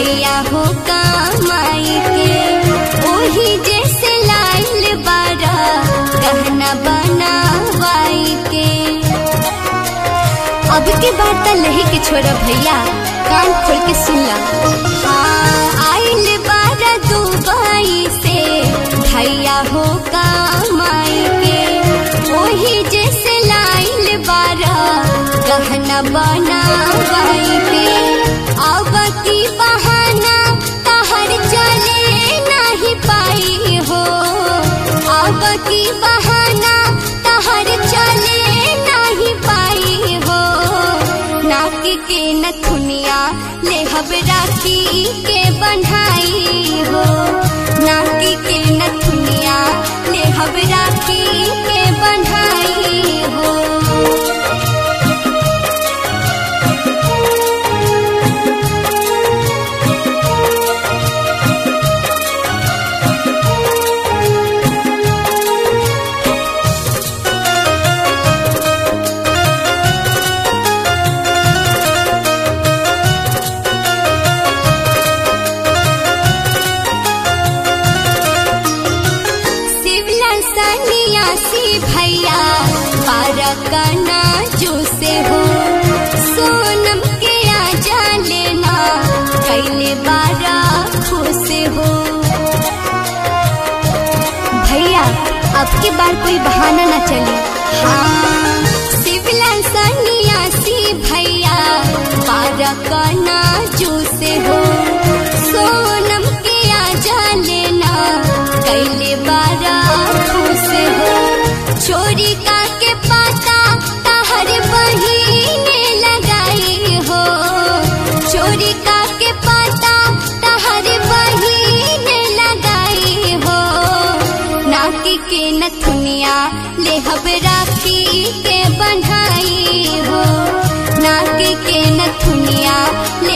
भैया हो कमाई के ओही जैसे लाइल बारा गहना बनावाई के अब के बात लही के छोड़ा भैया कान खोल के सुन ला हाँ आइल बारा दुबई से भैया हो कमाई के ओही जैसे लाइल बारा गहना बनावाई के अब की बहाना तहर चले नहीं पाई हो अब की बहाना तहर चले नहीं पाई हो नाक के नथुनिया ले हब राखी के बन्हाई हो नाक के नथुनिया ले हब राखी के बन्हाई हो शिवला सन्यासी भैया पारकना जो से हो सोनम के आजा लेना कैले बारा खुश हो भैया अब की बार कोई बहाना न चले हाँ शिवला सन्यासी भैया पारकना जो से हो सोनम के आजा लेना कैले बारा खुश हो चोरी का के पाता तहर बहिने लगाई हो चोरी का के पाता तहर बहिने लगाई हो नाकी के नथुनिया ले हब राखी के बन्हाई हो नाकी के नथुनिया ले